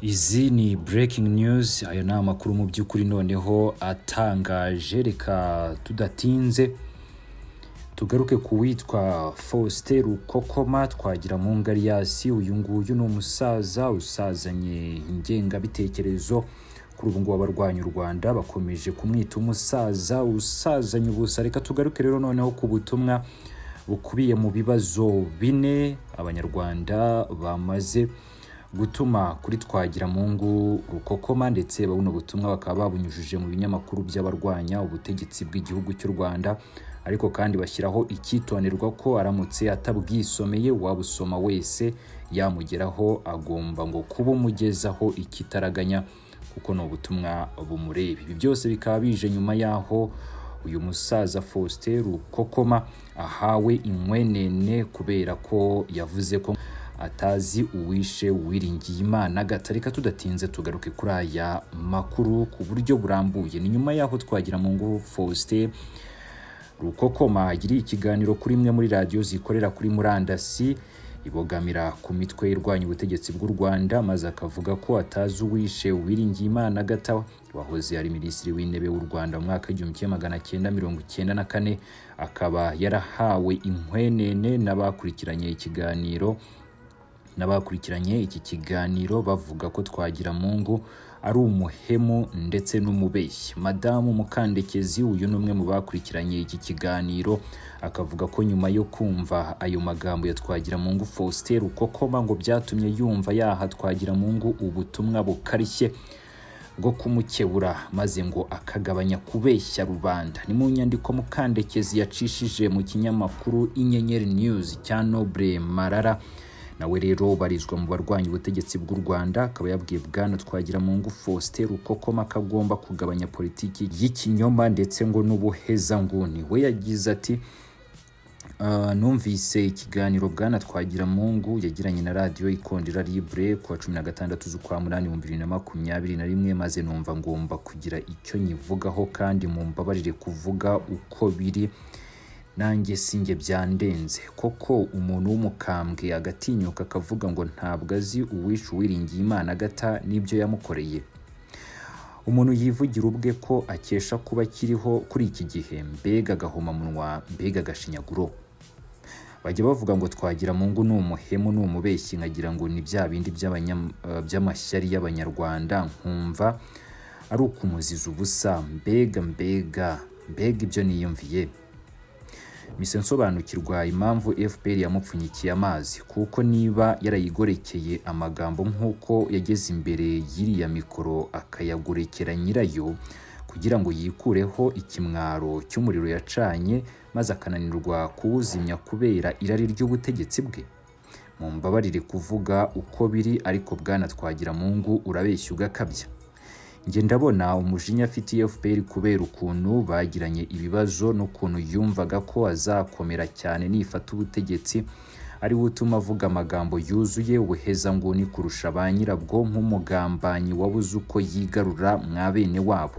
izi ni breaking news ayo ni amakuru mu by'ukuri noneho atangaje reka tudatinze tugaruke ku witwa faustin rukokoma twagira mu ngariyasi uyu nguyu ni umusaza usazanye ingengabitekerezo kuri ubu ngubu abarwanya u rwanda bakomeje kumwita umusaza usazanye ubusa reka tugaruke rero noneho ku butumwa bukubiye mu bibazo bine abanyarwanda bamaze gutuma kuri twagira mungu rukokoma ndetse buno butumwa bakaba babunyujije mu binyamakuru by'abarwanya ubutegetsi bw'igihugu cy'u rwanda ariko kandi bashyiraho icyitonderwa ko aramutse atabwisomeye wabusoma wese yamugeraho agomba ngo kuba umugezaho ikitaraganya kuko ni ubutumwa bumureba ibi byose bikaba bije nyuma y'aho uyu musaza faustin rukokoma ahawe inkwenene kubera ko yavuze ko atazi uwishe wiringiye imana gatarika tudatinze tugaruke kuri aya makuru ku buryo burambuye ni nyuma y'aho twagira mu ngo faustin rukokoma agiriye ikiganiro kuri imwe muri radiyo zikorera kuri murandasi ibogamira ku mitwe irwanya ubutegetsi bw'u rwanda maze akavuga ko atazi uwishe wiringiye imana gata wahoze ari minisitiri w'intebe w'u rwanda mu mwaka w'igihumbi kimwe magana cyenda mirongo cyenda na kane akaba yarahawe inkwenene n'abakurikiranye ikiganiro n'abakurikiranye iki kiganiro bavuga ko twagira mungu ari umuhemu ndetse n'umubeshyi madamu mukandekezi uyu ni umwe mu bakurikiranye iki kiganiro akavuga ko nyuma yo kumva ayo magambo ya twagira mungu faustin rukokoma ngo byatumye yumva yaha twagira mungu ubutumwa bukarishye bwo kumukebura maze ngo akagabanya kubeshya rubanda ni mu nyandiko mukandekezi yacishije mu kinyamakuru inyenyeri news cya noble marara nawe rero barizwa mu barwanya ubutegetsi bw'u rwanda akaba yabwiye bwana twagira mu ngo faustin rukokoma ko agomba kugabanya politiki y'ikinyoma ndetse ngo n'ubuhezanguni we yagize ati numvise ikiganiro bwana twagira mu ngo yagiranye na radiyo ikondera libre ku wa cumi na gatandatu z'ukwa munani ibihumbi bibiri na makumyabiri na rimwe maze numva ngomba kugira icyo nyivugaho kandi mumbabarire kuvuga uko biri nanjye sinjye byandenze koko umuntu w'umukambwe agatinyuka akavuga ngo ntabwo azi uwishe uwiringiye imana agata n'ibyo yamukoreye umuntu yivugira ubwe ko akesha kuba akiriho kuri iki gihe mbega agahomamunwa mbega agashinyaguro bajya bavuga ngo twagira mu ngo ni umuhemu ni umubeshyi nkagira ngo ni bya bindi by'amashyari y'abanyarwanda nkumva ari ukumuziza ubusa mbega mbega mbega ibyo niyumviye mise nsobanukirwa impamvu fpr yamupfunyikiye amazi kuko niba yarayigorekeye amagambo nk'uko yageze imbere y'iriya mikoro akayagorekera nyirayo kugira ngo yikureho ikimwaro cy'umuriro yacanye maze akananirwa kuwuzimya kubera irari ry'ubutegetsi bwe mu mbabarire kuvuga uko biri ariko bwana twagira mu ngo urabeshya ugakabya njye ndabona umujinya afitiye fpr kubera ukuntu bagiranye ibibazo n'ukuntu yumvaga ko azakomera cyane nifata ubutegetsi ari we utuma avuga amagambo yuzuye ubuhezanguni kurusha ba nyirabwo nk'umugambanyi wabuze uko yigarura mwa bene wabo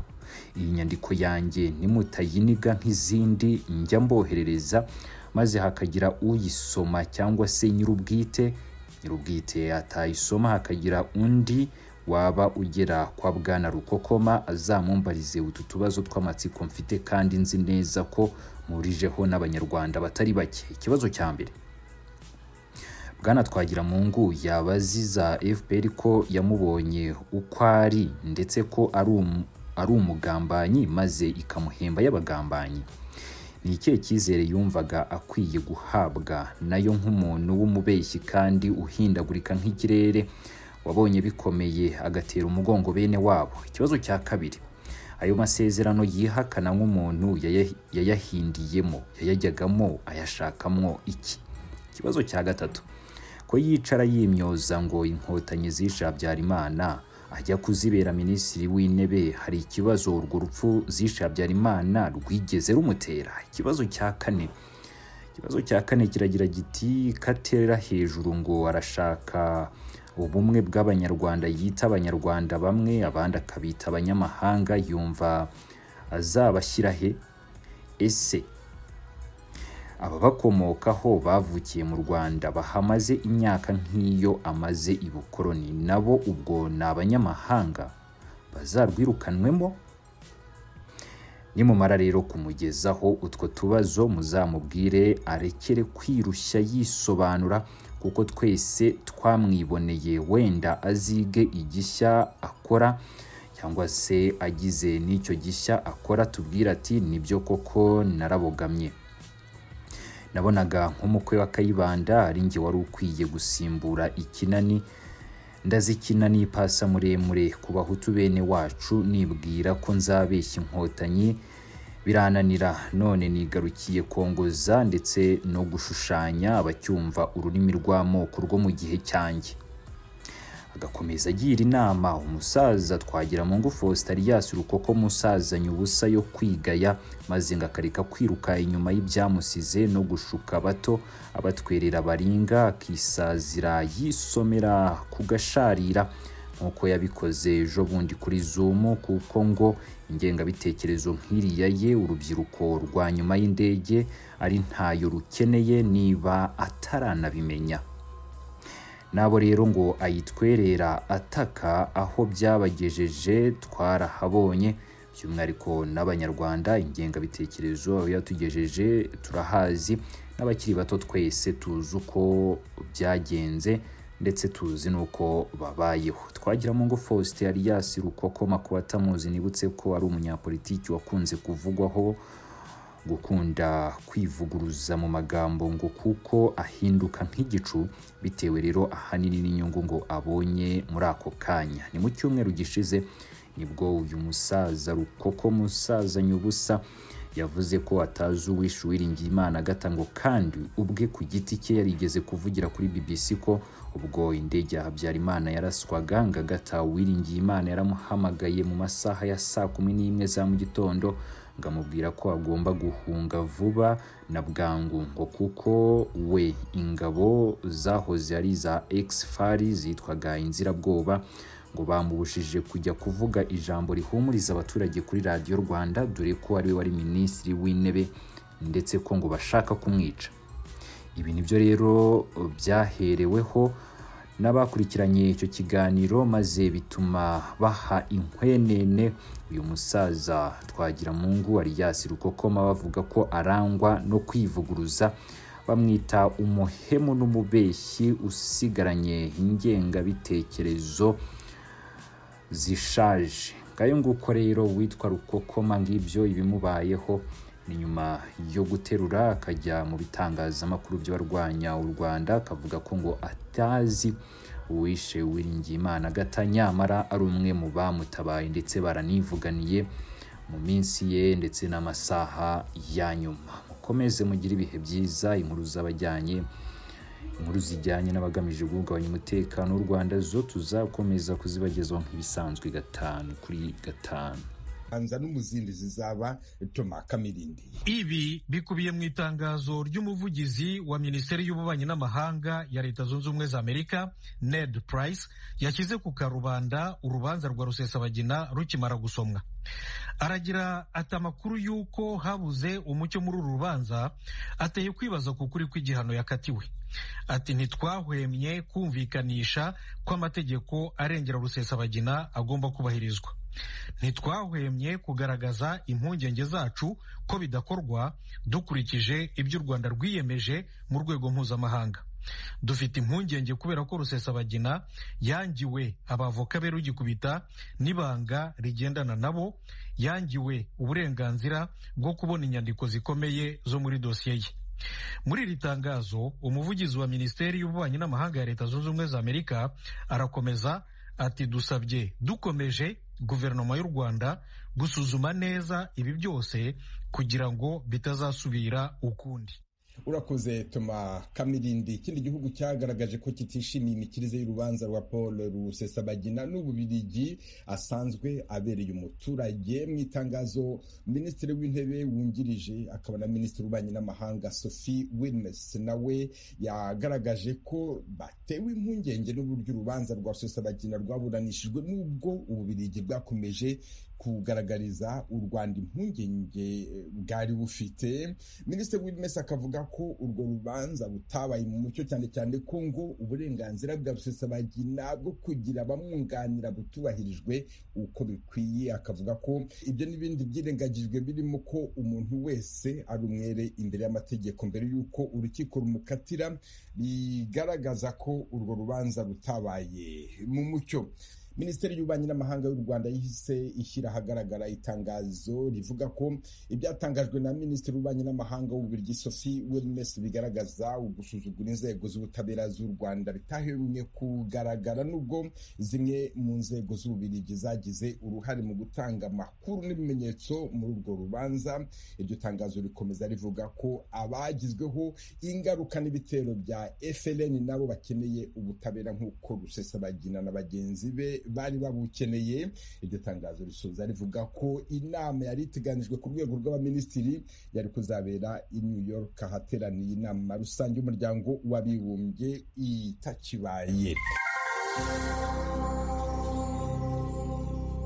iyi nyandiko yanjye nimutayiniga nk'izindi njya mboherereza maze hakagira uyisoma cyangwa se nyir'ubwite nyir'ubwite atayisoma hakagira undi waba ugera kwa bwana rukokoma azamumbarize utu tubazo tw'amatsiko mfite kandi nzi neza ko murijeho n'abanyarwanda batari bake ikibazo cya mbere bwana twagira mu ngu yabaziza fpr ko yamubonye uko ari ndetse ko ari umugambanyi maze ikamuhemba y'abagambanyi ni ikihe cyizere yumvaga akwiye guhabwa nayo nk'umuntu w'umubeshyi kandi uhindagurika nk'ikirere wabonye bikomeye agatera umugongo bene wabo ikibazo cya kabiri ayo masezerano yihakana nk'umuntu yayahindiyemo yayajyagamo ayashakamwo iki ikibazo cya gatatu ko yicara yimyoza ngo inkotanyi zishe habyarimana ajya kuzibera minisitiri w'intebe hari ikibazo urwo rupfu zishe habyarimana rwigeze rumutera ikibazo cya kane ikibazo cya kane kiragira giti katera hejuru ngo arashaka ubumwe bw'abanyarwanda yita abanyarwanda bamwe abandi akabita abanyamahanga yumva azabashyira he ese ababakomokaho bavukiye mu rwanda bahamaze imyaka nk'iyo amaze i bukoroni nabo ubwo ni abanyamahanga bazarwirukanwemo nimumara rero kumugezaho utwo tubazo muzamubwire arekere kwirushya yisobanura kuko twese twamwiboneye wenda azige igishya akora cyangwa se agize n'icyo gishya akora tubwire ati nibyo koko narabogamye nabonaga nk'umukwe wa kayibanda ari njye wari ukwiye gusimbura ikinani ndazikina n'ipasa muremure ku bahutu bene wacu nibwira ko nzabeshya inkotanyi birananira none nigarukiye kongoza ndetse no gushushanya abacyumva ururimi rw'amoko rwo mu gihe cyanjye agakomeza agira inama umusaza twagira mu faustin alias urukoko musazanye ubusa yo kwigaya maze ngakareka kwiruka inyuma y'ibyamusize no gushuka bato abatwerera baringa akisazira yisomera ku gasharira nk'uko yabikoze ejo bundi kuri zumu kuko ngo ingengabitekerezo nk'iriya ye urubyiruko rwa nyuma y'indege ari ntayo rukeneye niba ataranabimenya nabo rero ngo ayitwerera ataka aho byabagejeje twarahabonye by'umwihariko n'abanyarwanda ingengabitekerezo aho yatugejeje turahazi n'abakiri bato twese tuzi uko byagenze ndetse tuzi n'uko babayeho twagira ngo faustin alias rukoko makuba atamuzi nibutse ko ari umunyapolitiki wakunze kuvugwaho gukunda kwivuguruza mu magambo ngo kuko ahinduka nk'igicu bitewe rero ahanini n'inyungu ngo abonye muri ako kanya ni mu cyumweru gishize nibwo uyu musaza rukoko musaza nyubusa yavuze ko atazi uwishe uwiringiye imana agatango kandi ubwe ku giti cye yarigeze kuvugira kuri bbc ko ubwo indege ya habyarimana yaraswaga ngagata uwiringiye imana yaramuhamagaye mu masaha ya saa kumi n'imwe za mu gitondo ngo amubwira ko agomba guhunga vuba na bwangu ngo kuko we ingabo zahoze ari iza ekisifari zitwaga inzirabwoba ngo bamubujije kujya kuvuga ijambo rihumuriza abaturage kuri radiyo rwanda dore ko ariwe wari minisitiri w'intebe ndetse ko ngo bashaka kumwica ibi nibyo rero byahereweho n'abakurikiranye icyo kiganiro maze bituma baha inkwenene uyu musaza twagiramungu ariyasi rukokoma bavuga ko arangwa no kwivuguruza bamwita umuhemu n'umubeshyi usigaranye ingengabitekerezo zishaje ngayo nguko rero witwa rukokoma ngibyo ibimubayeho ni nyuma yo guterura akajya mu bitangazamakuru by'abarwanya u rwanda akavuga ko ngo atazi uwishe Uwiringiyimana agata nyamara ari umwe mu bamutabaye ndetse baranivuganiye mu minsi ye ndetse n'amasaha ya nyuma mukomeze mugire ibihe byiza inkuru z'abajyanye inkuru zijyanye n'abagamije guhungabanya umutekano w'u rwanda zo tuzakomeza kuzibagezaho nk'ibisanzwe gatanu kuri gatanu hanza n'umuzinduzi zaba toma kamirindi ibi bikubiye mu itangazo ry'umuvugizi wa minisiteri y'ububanyi n'amahanga ya leta zunze ubumwe za amerika ned price yashyize ku karubanda urubanza rwa rusesabagina rukimara gusomwa aragira ati amakuru y'uko habuze umucyo muri uru rubanza ateye kwibaza ku kuri kw'igihano yakatiwe ati ntitwahwemye kumvikanisha ko amategeko arengera rusesabagina agomba kubahirizwa ntitwahwemye kugaragaza impungenge zacu ko bidakorwa dukurikije ibyo u rwanda rwiyemeje mu rwego mpuzamahanga dufite impungenge kubera ko rusesabagina yangiwe abavoka be rugikubita n'ibanga rigendana nabo yangiwe uburenganzira bwo kubona inyandiko zikomeye zo muri dosiye ye muri iri tangazo umuvugizi wa minisiteri y'ububanyi n'amahanga ya leta zunze ubumwe za amerika arakomeza ati dusabye dukomeje guverinoma y'u rwanda gusuzuma neza ibi byose kugira ngo bitazasubira ukundi urakoze tuma kamirindi ikindi gihugu cyagaragaje ko kitishimiye imikirize y'urubanza rwa paul rusesabagina n'ububirigi asanzwe abereye umuturage mu itangazo minisitiri w'intebe wungirije akaba na minisitiri w'ububanyi n'amahanga sophie wilmes nawe yagaragaje ko batewe impungenge n'uburyo urubanza rwa rusesabagina rwaburanishijwe n'ubwo ububirigi bwakomeje kugaragariza u rwanda impungenge bwari bufite minisitiri w'ibimesa akavuga ko urwo rubanza rutabaye mu mucyo cyane cyane ko ngo uburenganzira bwa rusesabagina bwo kugira abamwunganira butubahirijwe uko bikwiye akavuga ko ibyo n'ibindi byirengagijwe birimo ko umuntu wese ari umwere imbere y'amategeko mbere y'uko urukiko rumukatira bigaragaza ko urwo rubanza rutabaye mu mucyo minisiteri y'ububanyi n'amahanga y'u rwanda yahise ishyira ahagaragara itangazo rivuga ko ibyatangajwe na minisitiri w'ububanyi n'amahanga w'ububiligi sophie wilmes bigaragaza ugusuzugura inzego z'ubutabera z'u rwanda bitahemwe kugaragara nubwo zimwe mu nzego z'ububiligi zagize uruhare mu gutanga amakuru n'ibimenyetso muri urwo rubanza iryo tangazo rikomeza rivuga ko abagizweho ingaruka n'ibitero bya frn nabo bakeneye ubutabera nk'uko rusesabagina na bagenzi be bari babukeneye iryo tangazo risoza rivuga ko inama yari iteganijwe ku rwego rw'abaminisitiri yari kuzabera i new york ahateraniye inama rusange y'umuryango w'abibumbye itakibaye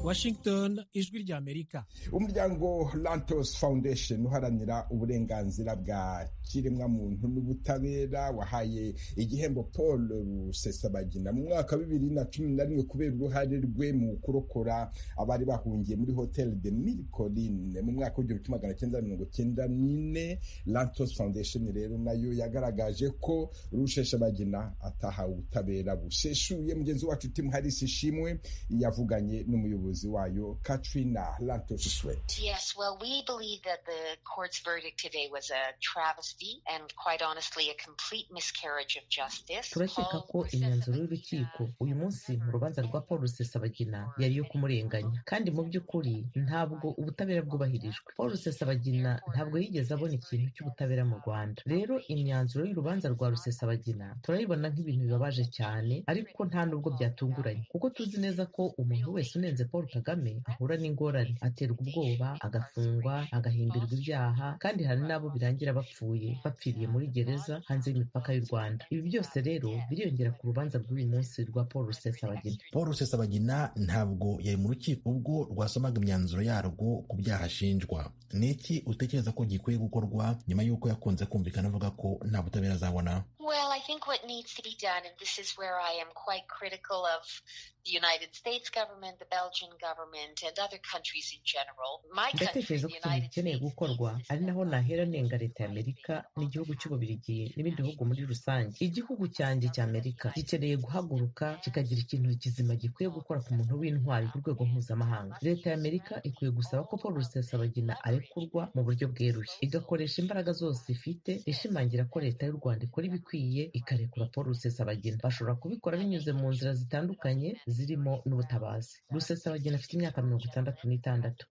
Washington ijwi rya Amerika umuryango Lantos Foundation uharanira uburenganzira bwa kiremwamuntu n'ubutabera wahaye igihembo Paul Rusesabagina mu mwaka wa bibiri na cumi na rimwe kubera uruhare rwe mu kurokora abari bahungiye muri Hotel de Mille Collines mu mwaka w'igihumbi kimwe magana cyenda mirongo cyenda n'ine Lantos Foundation rero nayo yagaragaje ko Rusheshabagina atahawe ubutabera buseshuye mugenzi wacu Tim Harris Ishimwe yavuganye n'umuyobozi umuyobozi wayo katrina lantosiswet yes, well, we believe that the court's verdict today was a travesty and quite honestly a complete miscarriage of justice turakeka ko imyanzuro y'urukiko uyu munsi mu rubanza rwa paul rusesabagina yari iyo kumurenganya kandi mu by'ukuri ntabwo ubutabera bwubahirijwe paul rusesabagina ntabwo yigeze abona ikintu cy'ubutabera mu rwanda rero imyanzuro y'urubanza rwa rusesabagina turayibona nk'ibintu bibabaje cyane ariko nta nubwo byatunguranye kuko tuzi neza ko umuntu wese unenze paul kagame ahura n'ingorane aterwa ubwoba agafungwa agahimbirwa ibyaha kandi hari n'abo birangira bapfuye bapfiriye muri gereza hanze y'imipaka y'u rwanda ibi byose rero biriyongera ku rubanza rw'uyu munsi rwa paul rusesabagina paul rusesabagina ntabwo yari mu rukiko ubwo rwasomaga imyanzuro yarwo ku byaha ashinjwa ni iki utekereza ko gikwiye gukorwa nyuma y'uko yakunze kumvikana avuga ko nta butabera azabona well i think what needs to be done and this is where i am quite critical of the united states government the belgian government and other countries in general my country ndatekereza ko ikintu gikeneye gukorwa ari naho nahera nenga leta ya amerika n'igihugu cy'ububirigi n'ibindi bihugu muri rusange igihugu cyanjye cya amerika gikeneye guhaguruka kikagira ikintu kizima gikwiye gukora ku muntu w'intwari ku rwego mpuzamahanga leta ya amerika ikwiye gusaba ko paul rusesabagina arekurwa mu buryo bweruye igakoresha imbaraga zose ifite ishimangira ko leta y'u rwanda ikora ibikwiye ikarekura paul rusesabagina bashobora kubikora binyuze mu nzira zitandukanye zirimo n'ubutabazi rusesabagina afite imyaka mirongo itandatu n'itandatu